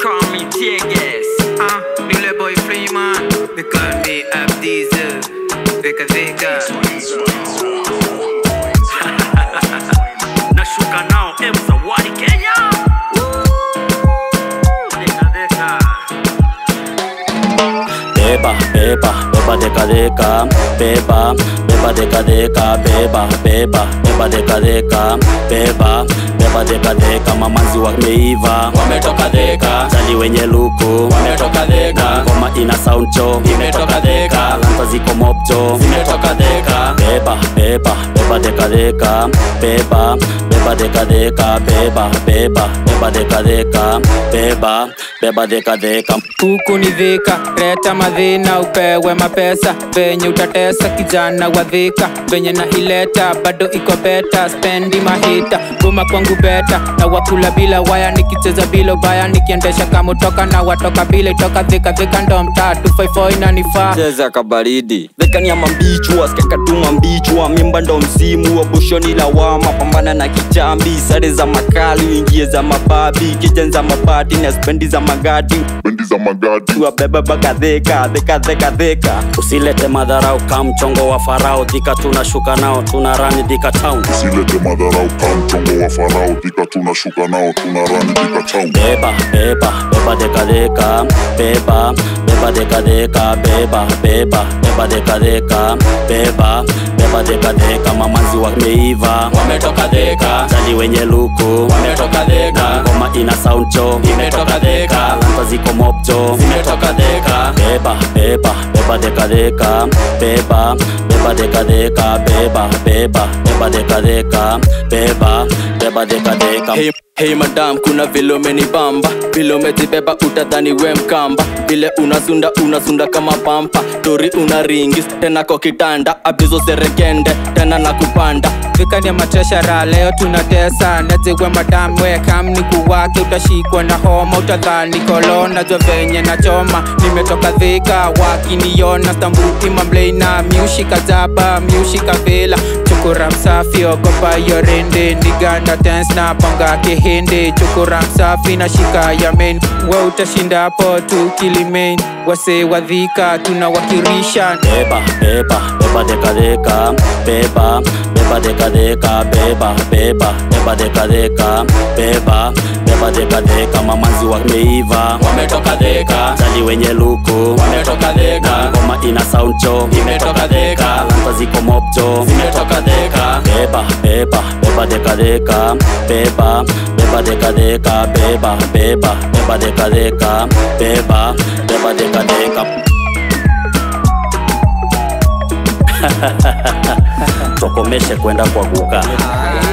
call me Tieges. Ah, Nile boy Freeman. They call me Abdiza. Vika Vika. Nashuka nao M Zawadi Kenya. Deka deka. beba beba beba deka deka beba beba deka deka beba beba beba deka deka beba beba deka deka mamanzi wameiva wametoka dheka jali wenye luku wametoka dheka ngoma ina sound cho imetoka dheka lanta ziko mopcho zimetoka dheka beba beba beba deka deka beba beba deka deka beba beba beba deka deka beba beba deka deka huku ni dhika reta madhina upewe mapesa venye utatesa kijana wa dhika venye na ileta bado iko beta spendi mahita guma kwangu beta na wakula bila waya nikicheza bila ubaya nikiendesha kamutoka na watoka bila itoka dhika dhika ndo mtatu 54 inanifaa cheza kabaridi dhekania mambichwa skakatuma mbichwa mimba ndo msimu wa boshoni lawama pambana na kichambi sare za makali uingie za mababi kijen za mabati na spendi za magadi bendi za magadi wabeba baka dheka dheka dheka dheka usilete madharau ka mchongo wa farao dhika tunashuka nao tuna rani dhika town usilete madharau ka mchongo wa farao dhika tunashuka nao tuna rani dhika town beba beba beba deka deka beba beba deka deka beba beba beba deka deka beba beba deka deka mamanzi wameiva wametoka dheka jali wenye luku wametoka dheka ngoma ina sound cho imetoka dheka lanta ziko mopcho zimetoka dheka beba beba beba deka deka beba beba deka deka beba beba beba deka deka beba beba deka deka Hey, hey madam kuna vile umenibamba vile umejibeba utadhani we mkamba vile unasunda unasunda kama pampa tori una ringi tena kwa kitanda abizo serekende tena na kupanda vikani ya mateshara leo tunatesa naziwe madamwe kamni kuwake utashikwa na homa utadhani kolona jo venye na choma nimetoka dhika wakiniona stambuti mamleina miushika zaba miushika vila chukura msafi ogopa yorende niganda tens na panga kihindi chukura msafi na shika yamen we utashinda hapo tu kilimain wase wadhika tunawakirisha beba beba beba deka deka beba beba deka deka beba beba beba deka deka beba beba deka deka mamanzi wameiva wametoka dheka jali wenye luku wametoka dheka ngoma ina sound cho imetoka dheka lanta ziko mopcho zimetoka dheka beba beba beba deka deka beba beba deka deka beba beba beba deka deka beba beba deka deka tokomeshe kwenda kwa guka